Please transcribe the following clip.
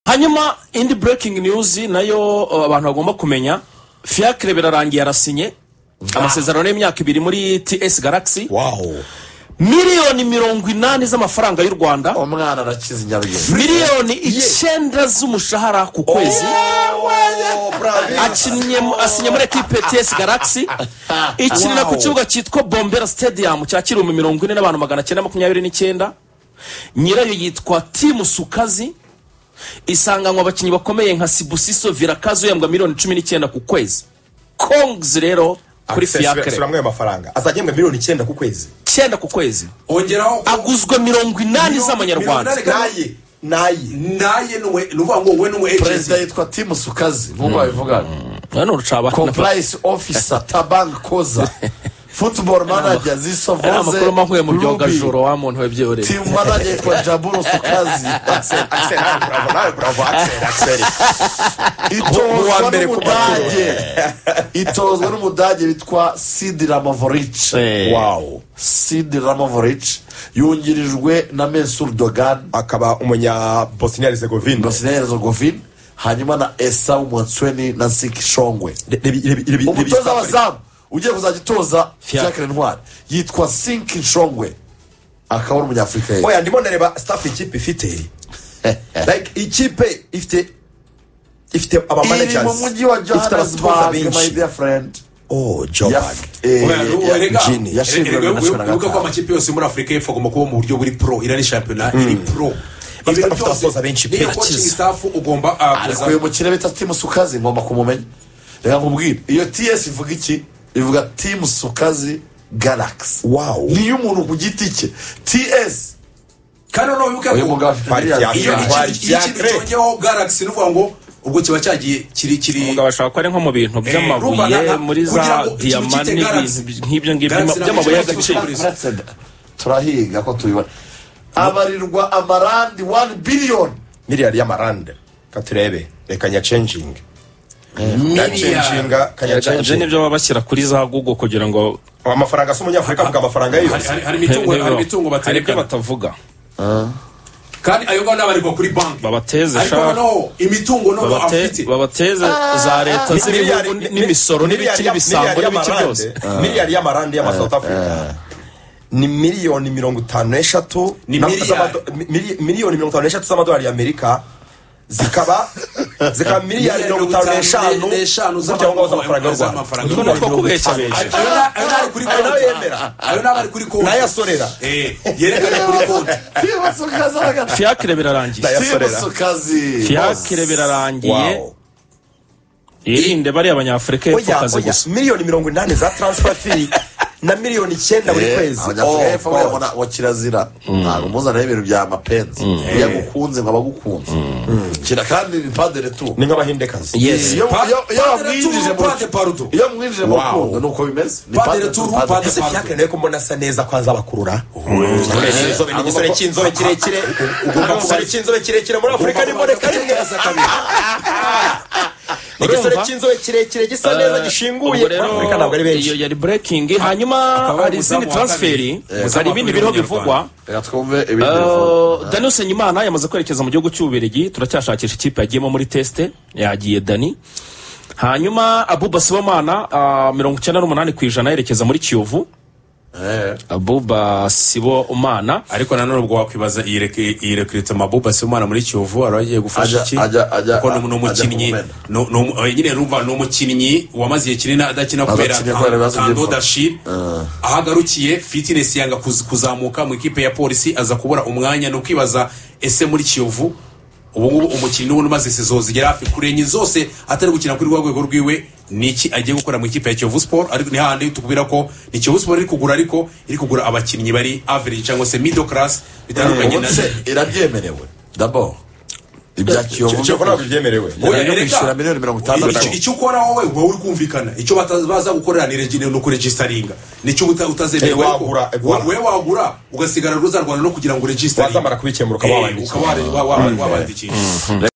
hanyuma indi breaking news nayo uh, abantu bagomba kumenya fiacre birarangiye arasinye amasezerano y'imyaka ibiri muri ts galaxy waho miliyoni mirongo inani z'amafaranga y'u rwanda umwana arakize nyarugenge miliyoni icyenda z'umushahara ku kwezi akinnye mu- asinye muri ekipe ts galaxy ikinira ku Wow. kibuga cyitwa bombera stadium cyakira mu mirongo ine n'abantu magana cyenda makumyabiri n'icyenda nyirayo yitwa timu sukazi isanganywa abakinnyi bakomeye nka sibusiso virakazo yambwa miliyoni cumi n'icyenda ku kwezi kongizi rero kuri sura fiyakire amwe mafaranga azagembwa miliyoni icyenda ku kwezi icyenda ku kwezi ongeraho aguzwe mirongo inani Miliyoni- z'amanyarwanda miliyoni naye naye naye nuwe ni ukuvuga ngo wowe n'umu perezida ejenti yitwa timu sukazi nk'uko babivuga hano rucaba kompurayisi ofisa tabangi koza futuboro manager zisa ari amakuru mahuye voze mu byogajoro wa muntu we byoreye timu manager yitwa jaburo sukazi akiseri nawe nawe buravo akiseri akiseri itozwa mbere ku n'umudage itozwa n'umudage bitwa sidi ramovoric wawo sidi ramovoric yungirijwe na mensur dogani akaba umunya bosnia herzegovina bosnia herzegovina hanyuma na esawu monsweni na siki shongwe umutoza w'abazamu ugiye kuzajya utoza Fiacre. fiacre ntwari yitwa sinki nshongwe akaba ari umunyafurika ye oya ndimo ndareba staff ikipe ifite like ikipe ifite ifite iri mu abamanagers mujyi wa ifite abatoza johannesburg my benshi dear friend oh jobag Jini. yashinzwe na wibuka national wibuka ko gatanu amakipe yose muri afurika y'epfo agomba kuba mu buryo buri pro iriya ni shampiyona iri pro Bafite- bafite abasoza benshi pe, niyo akiza. coaching staff ugomba ah, ariko kuza- uyu mukire bita timu sukazi ngomba kumumenya reka nkubwire iyo ts ivuga iki ivuga timu sukazi galaxy Wow. niyo umuntu ku giti cye ts kandi noneho wibuke uyu ko mugabo afite Bari miliyari iyo zirindwi. Fiacre. iki- iki- iyo ikintu Fiacre. cyongeyeho galaxy ni ukuvuga ngo ubwo kiba cyagiye kiri kiri umugabo ashobora kuba ari nko mu bintu Rumba na- by'amabuye na- muri za kugira ngo ikintu diyama cyite n'ibintu Galaxy. bi- nk'ibyo ngibyo Galaxy by'ama- by'amabuye ntabwo y'agaciro ishobora gucururiza. Turatsinda. turahiga ko tubibona abarirwa amarandi wani biliyoni miliyari y'amarande katurebe reka nyacenjingi nyacenjinga ibyo kanyacenjinga nibyo baba bashyira kuri za google kugira ngo amafaranga asa umunyafurika avuga amafaranga ye hari yose hari- hari imitungo hari imitungo hari ibyo baterekana batavuga kandi ayo ngabo n'abarirwa kuri banki Babateze, ariko sha. noneho imitungo noneho Babate- afite babateze za leta z'ibihugu Miliyari- n'imisoro n'ibiki miliyari ya- n'ibisambo miliyari n'ibiki y'amarande- byose miliyari y'amarande y'ama south africa ni miliyoni mirongo itanu n'eshatu Ni na- miliyari. z'amado- mi- mili- miliyoni mirongo itanu n'eshatu z'amadolari y'amerika zikaba zikaba miliyari mirongo itanu n'eshanu z'umuryango w'amafaranga y'u rwanda z'amafaranga Utwo ni utwo kubeshyabesha ayo na- ayo n'ari kuri Ayo nayo konti yemera. ayo n'aba ari kuri konti Nayasorera. Eh, yerekana kuri konti timusukazi aragati fiyakire birarangiye Nayasorera. timusukazi fiyakire birarangiye Wow. yirinde bariya abanyafurika Oya, y'epfo kazi oya. gusa miliyoni mirongo inani za transfer fee na miliyoni icyenda buri kwezi abanyafurika Oh, y'epfo God. murabona wa kirazira ntabwo muzanaho ibintu bya mapenzi iyo agukunze nkaba agukunze kira kandi ni padere tu ni nk'abahindekazi Yes. iyo Pa- iyo- iyo padere wamwinjije tu, mu- padre parudo. iyo mwinjije mu Wow. rukundo ni uko bimeze ni Padre padere tu tu, padere padre tu. ese fiacre nawe ko mbona asa neza ko azabakurura inzobe ni igisore cy'inzobe kirekire ugomba igisore cy'inzobe kirekire muri afurika niboneka rimwe Ni igisore Urumva? cy'inzobe kirekire gisa neza gishinguye ubwo muri rero afurika ntabwo ari benshi iyo yari breaking hanyuma Akaba hari ari izindi umuzamu wa transferi kabiri. hari ibindi biriho bivugwa reka twumve ibindi bivuga. Uh, Dani Usengimana yamaze kwerekeza mu gihugu cy'Ububiligi turacyashakisha ikipe yagiyemo muri tesite yagiye Dani hanyuma Abuba Sibomana uh, mirongo icyenda n'umunani ku ijana yerekeza muri Kiyovu Eh. Abuba Sibomana ariko nanone ubwo wakwibaza iyi reke- iyi rekurita mabuba si umwana muri kiyovu wari wagiye gufasha Ajya- iki ajya- ajya- kuko ni- ni ajya umukinnyi kumumena. ni- ni umu- eh, nyine numva ni umukinnyi wamaze igihe kinini adakina kubera Adakinnye kubera ibibazo tando by'imvune. dashiri aho agarukiye fitinesi yanga kuz- kuzamuka mu ikipe ya polisi aza kubura umwanya ni ukwibaza ese muri kiyovu ubungubu umukinnyi n'ubundi umaze sezo zigera hafi kure enye zose atari gukina kuri rwa rwego rwiwe ni iki agiye gukora mu ikipe ya kiyovu siporo ariko ni hahandi tukubwira ko ni kiyovu siporo iri kugura ariko iri kugura abakinnyi bari average cyangwa se middle class bitandukanye na ubundi se irabyemerewe dabo ibya kiyovu Kiyovu ntabwo byemerewe Oya, Oya, erega. kwishyura miliyoni mirongo itandatu. Icyo- icyo ukora wowe uba uri kumvikana icyo bata- baza gukorera ni regi- ni ukuregistaringa nicyo uta- utazemerewe Eh, ariko wagura, eh, we- we wagura ugasigara ruza rwanda no kugira ngo uregisitaringe wazamara kubikemura ukaba wabandikisha. wabandikisha reka